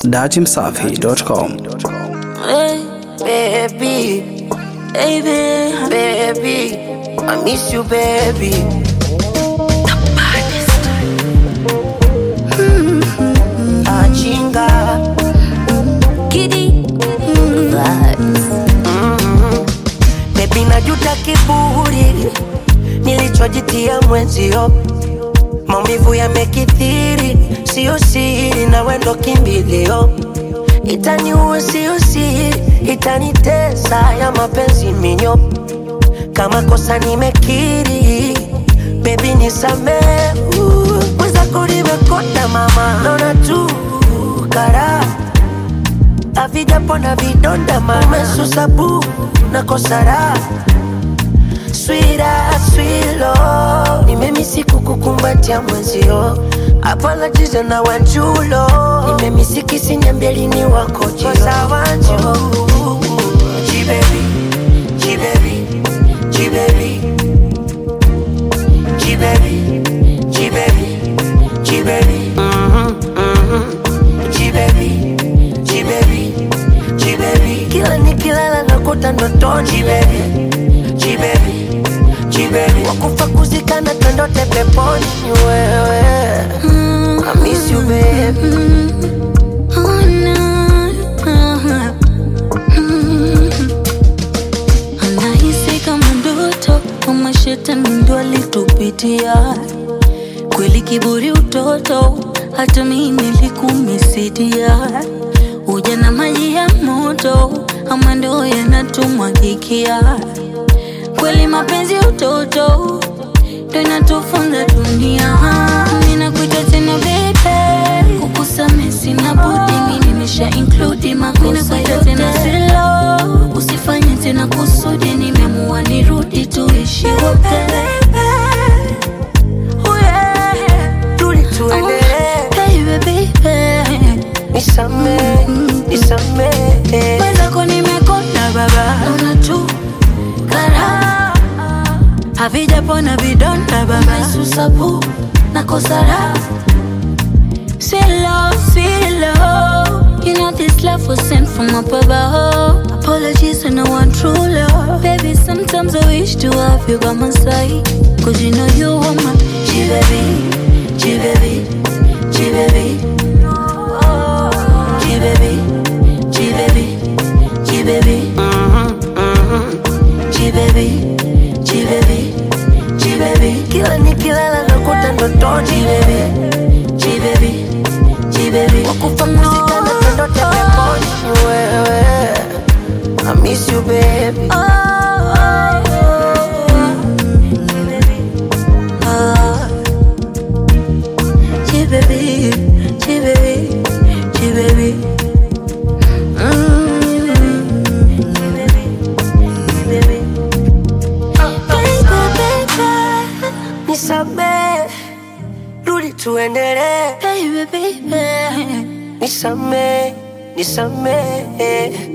Datimsafi.com. Hey, baby, baby, baby, I miss you, baby. Mm, Achinga Kidi vibes. baby, najuta kiburi nilichojitia mwenzio, maumivu yamekithiri, sio siri, na wendo kimbilio, itaniua sio siri, itanitesa ya mapenzi minyo, kama kosa nimekiri, baby nisamee, mwenzako nimekonda mama, naona tu karaha havijapona vidonda mama, umesusa bu na kosara swira swilo, nimemisi kukukumbatia mwenzio hapana jizo na wanjulo, nimemisi kisinyambia lini wako jio wanju jibebi jibebi jibebi jibebi jibebi jibebi jibebi jibebi jibebi kila nikilala nakuta ndotoni jibebi jibebi jibebi wakufa kuzikana twendote peponi ni wewe I miss you baby Oh, no. Anahisi kama ndoto kama shetani ndo alitupitia kweli, kiburi utoto, hata mimi nilikumisidia. Uja na maji ya moto, ama ndo yanatumwagikia kweli, mapenzi utoto ndo inatufunza dunia. Ninakuita tena baby, kukusamehe sina budi, mimi nimesha include makosa Ninakuita tena silo, usifanye tena kusudi, nimeamua nirudi tuishi wote. Oh, yeah. tuli tuendelee Baby, baby. nisamee nisamee Mwenzako nimekonda baba, naona tu karaha havijapona vidonda baba, susabu na kosara Silo, silo You know this love was sent from up above Apologies and I want true love Baby, sometimes I wish to have you by my side Cause you know you are my G-baby, G-baby, G-baby G-baby, G-baby, G-baby G-baby, G-baby, G-baby kila nikilala nakuta ndotoni G-baby, G-baby, G-baby wakufa kuzikana twendote peponi ni wewe I miss you baby Oh, oh, oh. G-baby, G-baby, G-baby. Mm. G-baby. Baby, baby. nisamee rudi tuendelee Baby, baby. nisamee nisamee